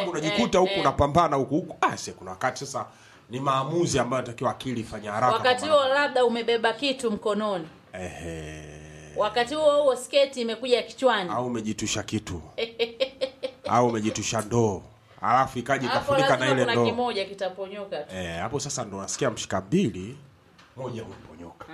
sababu unajikuta huku unapambana huku huku ah, se kuna wakati sasa ni maamuzi ambayo natakiwa akili ifanye haraka wakati kwa huo labda umebeba kitu mkononi maana- Ehe. wakati huo huo sketi imekuja kichwani au umejitusha kitu au umejitusha ndoo alafu ikaja hapo ikafunika na lazima ile kuna ndoo kimoja kitaponyoka tu Eh, hapo sasa ndo nasikia mshika mbili moja umeponyoka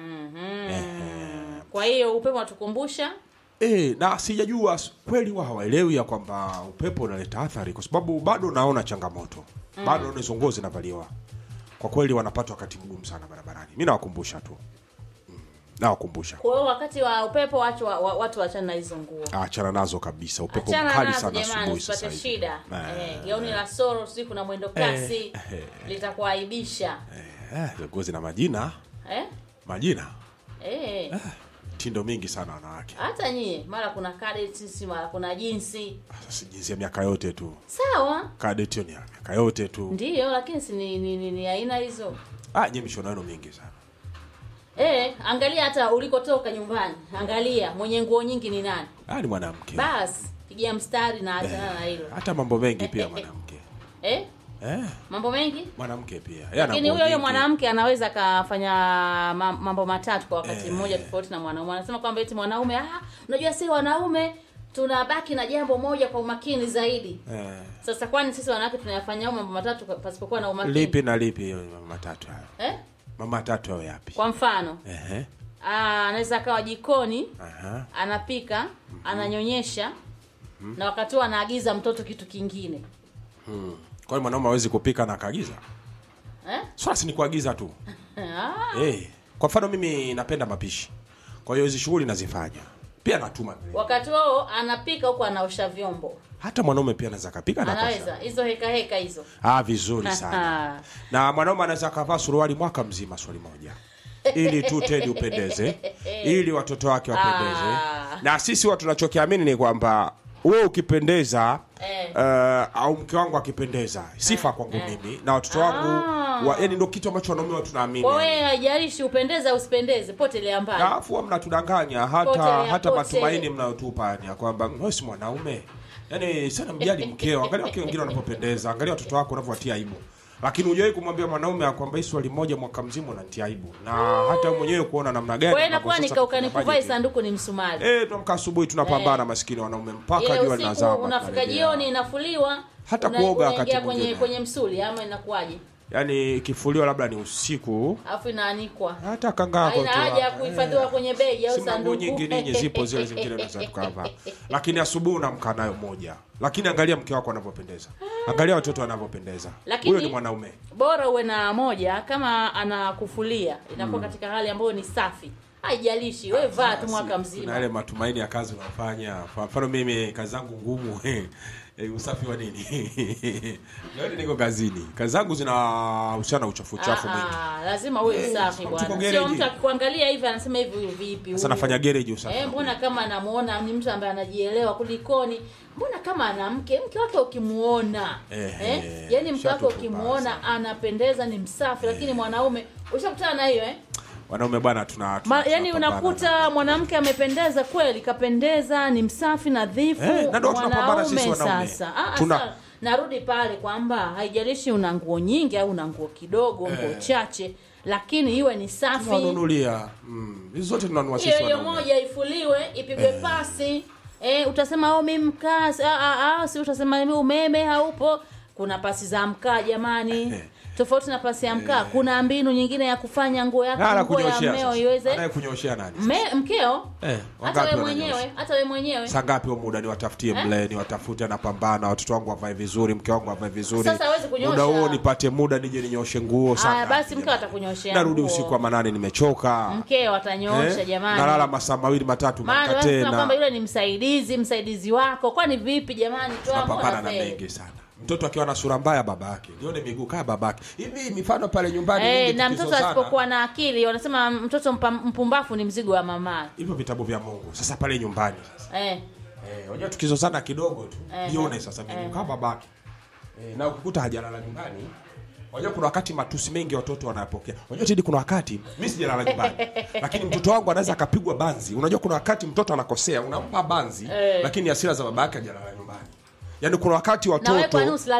kwa hiyo upepo unatukumbusha Eh, na sijajua s- kweli wa hawaelewi ya kwamba upepo unaleta athari kwa sababu bado naona changamoto bado naona hizo nguo zinavaliwa kwa kweli wanapata wakati mgumu sana barabarani mi nawakumbusha tu mm, nawakumbusha kwa hiyo wakati wa upepo watu wa, wa, watu wachana na hizo nguo achana nazo kabisa upepo achana mkali nazo sana jamani asubuhi sasa usipate hivi shida Eh, eh, gauni la soro siku na mwendo kasi eh. litakuaibisha eh, nguo zina majina eh? majina Eh. tindo mingi sana wanawake hata nyie mara kuna cadets mara kuna jinsi sasa jinsi ya miaka yote tu sawa kadet hiyo ni ya miaka yote tu ndiyo lakini si ni, ni, ni, ni aina hizo ah, nye mishono yenu mingi sana eh, angalia hata ulikotoka nyumbani angalia mwenye nguo nyingi ni nani ah, ni mwanamke basi pigia mstari na achana na hilo hata mambo mengi pia mwanamke eh? eh, mambo mengi mwanamke pia Yeye ana lakini nguo huyo huyo nyingi. mwanamke anaweza akafanya ma- mambo matatu kwa wakati mmoja tofauti na mwanaume anasema kwamba eti mwanaume ah, unajua si wanaume tunabaki na jambo moja kwa umakini zaidi eh, sasa kwani sisi wanawake tunayafanya hayo mambo matatu kwa- pasipokuwa na umakini lipi na lipi hiyo mama matatu hayo eh? mama matatu hayo yapi kwa mfano Ehe, ah, anaweza akawa jikoni aha. anapika ananyonyesha na wakati huo anaagiza mtoto kitu kingine Hmm. kwa hiyo mwanaume hawezi kupika na akaagiza eh? swala si ni kuagiza tu ah, eh, kwa mfano mimi napenda mapishi kwa hiyo hizi shughuli nazifanya pia natuma vile. wakati huo anapika huku anaosha vyombo hata mwanaume pia anaweza kapika na anaweza akosha. hizo heka heka hizo ah, vizuri sana na mwanaume anaweza akavaa suruali mwaka mzima swali moja ili tu tedi upendeze ili watoto wake wapendeze Ah. na sisi watu tunachokiamini ni kwamba wewe ukipendeza Eh. uh, au mke wangu akipendeza sifa kwangu mimi na watoto wangu wa, yani ndo kitu ambacho wanaume watu tunaamini kwa wewe haijalishi upendeze au usipendeze potelea mbali Na afu huwa mnatudanganya hata Pote ya hata pote. matumaini mnayotupa ni ya kwamba wewe si mwanaume yaani sana mjali mkeo angalia wake wengine wanapopendeza angalia watoto wako wanavyowatia aibu lakini hujawahi kumwambia mwanaume ya kwamba hii swali moja mwaka mzima unanitia aibu na hata wewe mwenyewe kuona namna gani kwa hiyo ambavyo inakuwa sasa nikauka tunafanya nikuvai hivi. sanduku ni msumari eh tuamka asubuhi tunapambana maskini wanaume mpaka ile jua usiku linazama unafika tunarejea. jioni inafuliwa Hata una- kuoga wakati unaingia kwenye mwingine. kwenye msuli ama inakuwaje yaani ikifuliwa labda ni usiku alafu inaanikwa hata kangako haina haja ya kuhifadhiwa kwenye begi au Si manguo sanduku nyingi ninyi zipo zile zingine naweza tukavaa lakini asubuhi unamka nayo moja lakini angalia mke wako anavyopendeza angalia watoto wanavyopendeza Lakini- huyo ni mwanaume bora uwe na moja kama anakufulia inakuwa katika hali ambayo ni safi haijalishi we vaa tu mwaka Kuna mzima yale matumaini ya kazi unafanya kwa mfano mimi kazi zangu ngumu eh, usafi wa nini Leo niko kazini kazi zangu zinahusiana na uchafu uchafu Ah, mwingi ah, lazima uwe Eh, msafi tuko bwana gereji. sio mtu akikuangalia hivi anasema hivi huyu vipi sasa huyu? nafanya gereji usafi Eh, mbona kama anamuona ni mtu ambaye anajielewa kulikoni mbona kama ana mke mke wake ukimuona Eh, eh, eh, yani mke wake shatupu ukimuona basi. anapendeza ni msafi lakini mwanaume ushakutana na hiyo eh? wanaume bwana tuna, tuna Ma, yani tunapambana. unakuta mwanamke amependeza kweli kapendeza ni msafi nadhifu Eh, na ndio tunapambana sisi mwanaume wanaume. sasa ah, Tuna- sasa narudi pale kwamba haijalishi una nguo nyingi au una nguo kidogo nguo chache lakini iwe ni safi tunawanunulia mm. hizi zote tunanunua hiyo sisi hiyo wanaume moja ifuliwe ipigwe pasi eh, utasema oh, mi mkaa ah, ah, ah, si utasema mi umeme haupo kuna pasi za mkaa jamani tofauti na pasi ya mkaa kuna mbinu nyingine ya kufanya nguo Na yako nguo ya anakunyoshea mmeo sasa. iweze Anayekunyoshea nani Me, mkeo Eh, hata wangapi we wananyosha? mwenyewe hata we mwenyewe saa ngapi huo muda niwatafutie Eh? mle niwatafute napambana watoto wangu wavae vizuri mke wangu avae vizuri Sasa hawezi kunyosha. muda huo nipate muda nije ninyoshe nguo saa Aya, ngapi basi mkeo jamani? atakunyoshea narudi nguo. usiku wa manane nimechoka mkeo atanyoosha Eh? jamani nalala masaa mawili matatu maana maka wewe unasema kwamba tena yule ni msaidizi msaidizi wako kwani vipi jamani toa napambana mbona na feli? mengi sana mtoto akiwa na sura mbaya baba yake nione miguu kaa babake hivi mifano pale nyumbani Eh, mingi na mtoto tukizozana. asipokuwa na akili wanasema mtoto mpa- mpumbafu ni mzigo wa mama hivyo vitabu vya mungu sasa pale nyumbani sasa eh. Eh, unajua tukizozana kidogo tu Eh, jione sasa mimi eh. kama babake eh, na ukikuta hajalala nyumbani unajua kuna wakati matusi mengi watoto wanayapokea unajua tidi kuna wakati mimi sijalala nyumbani lakini mtoto wangu anaweza akapigwa banzi unajua kuna wakati mtoto anakosea unampa banzi Eh. lakini hasira za babake hajalala nyumbani yaani kuna wakati na wewe kwani watoto usila